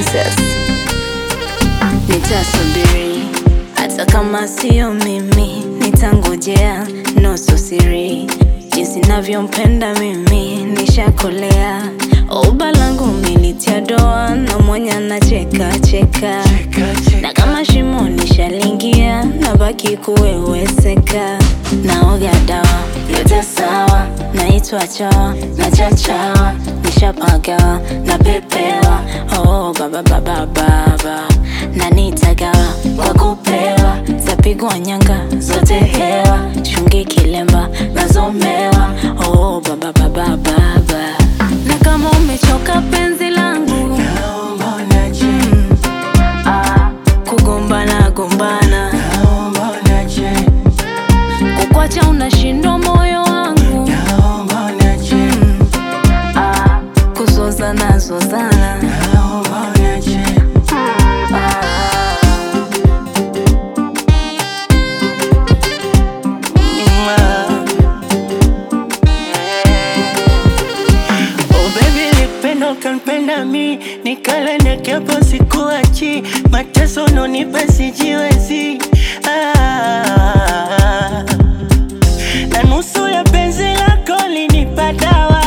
princess. Nitasubiri hata kama sio mimi, nitangojea nusu siri. Jinsi navyompenda mimi nishakolea, uba langu militia doa na mwenye anacheka cheka, na kama shimo nishalingia, nabaki kuweweseka. Naoga dawa yote sawa, naitwa chawa na chachawa, nishapagawa na pepewa. Oh baba baba baba, na nitagawa kwa kupewa, zapigwa nyanga zote hewa, shungi kilemba nazomewa. Oh baba baba baba, na kama umechoka penzi langu ah, kugombana gombana kukwacha unashindwa moyo wangu ah, kuzozana zozana ah. Oh baby nipenda ukanipenda mi nikala nyakiapo sikuachi mateso nonipa sijiwezi ah, na nusu ya penzi lako linipa dawa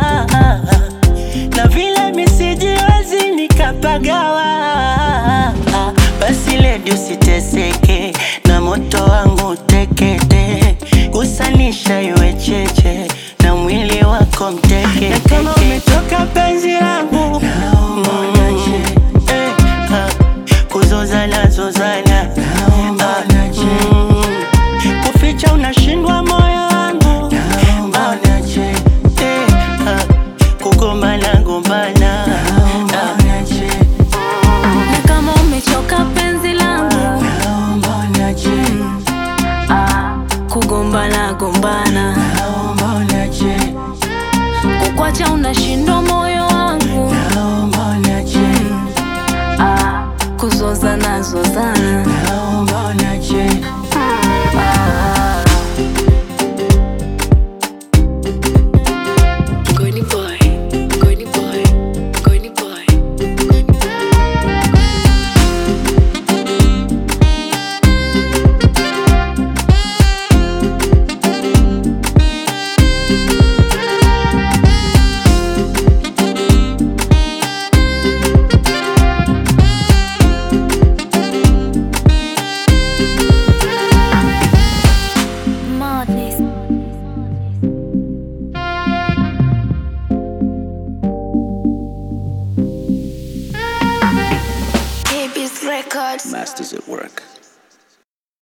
na vile misijiwezi nikapagawa basi ledi usiteseke na moto wangu tekete kusanisha iwe cheche na mwili wako mteke na kama umetoka penzi langu mm, eh, ah, kuzozana zozana ah, mm, kuficha unashindwa moyo wangu ah, eh, ah, kugombana gombana ah, na kama umechoka penzi langu ah, kugombana gombana kukwacha unashindwa moyo wangu ah, kuzozana zozana ah. Goni boy, goni boy, goni boy. Madness. Baby's records. Masters at work.